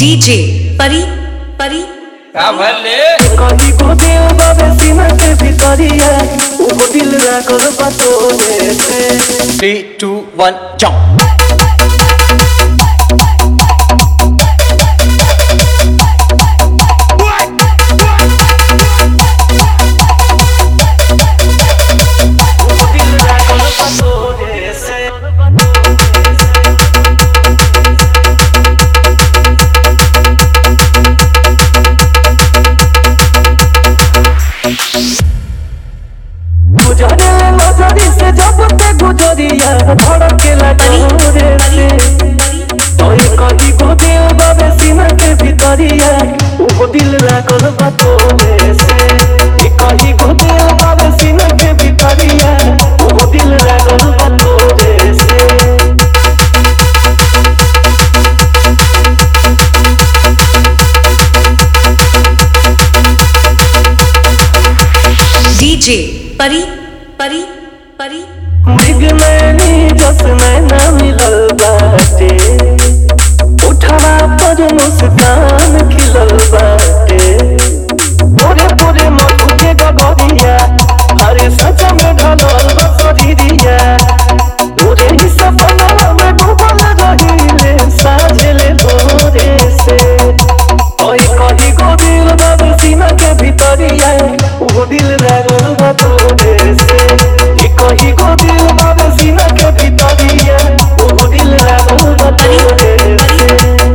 DJ परी परी का भले कहीं को दिल बाबे सीना के भितरिया वो दिल राखल बतोरे से थ्री टू वन जंप वो दिल राखल बतोरे से गुजरे नजरी से जब ते गुजरिया धड़केला जोरे से तोय कहीं को दिल बाबे सीना के भितरिया वो दिल राखल बतोरे से ए कहीं को दिल बाबे सीना के भितरिया वो दिल राखल बतोरे से डीजे परी परी परी मृग मैनी जस नैना मिलल बाटे उठवा पर मुस्कान खिलल बाटे पूरे पूरे मधु के गगरिया हरे सच में ढलल बसरिया पूरे ही सपना में डूबल रहिले साजले भोरे से ओए कही गो दिल बाब सीना के भीतरिया वो दिल लागल बा तोरे से ए कही गो दिल बाब सीना के भीतरिया वो दिल लागल बा तोरे से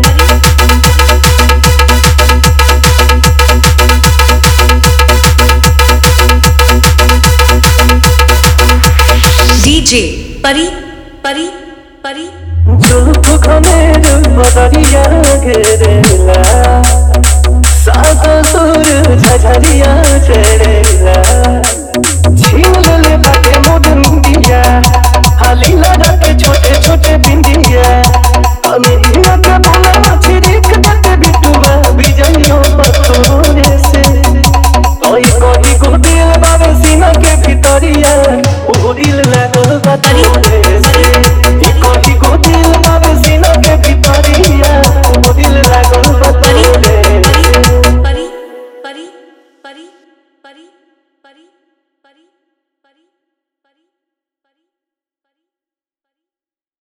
डीजे परी परी परी जुल्फ घनेर बदरिया घेरेला सात सुर झझरिया चढ़ेला झील ले बाटे मुदंदिया हाली लगा के छोटे छोटे बिंदिया अनिया के बोला छिरिक देते बिटुआ बिजलियों पतोरे से ओई कोई को दिल बाबे सीना के भितरिया वो दिल लागल बा तोरे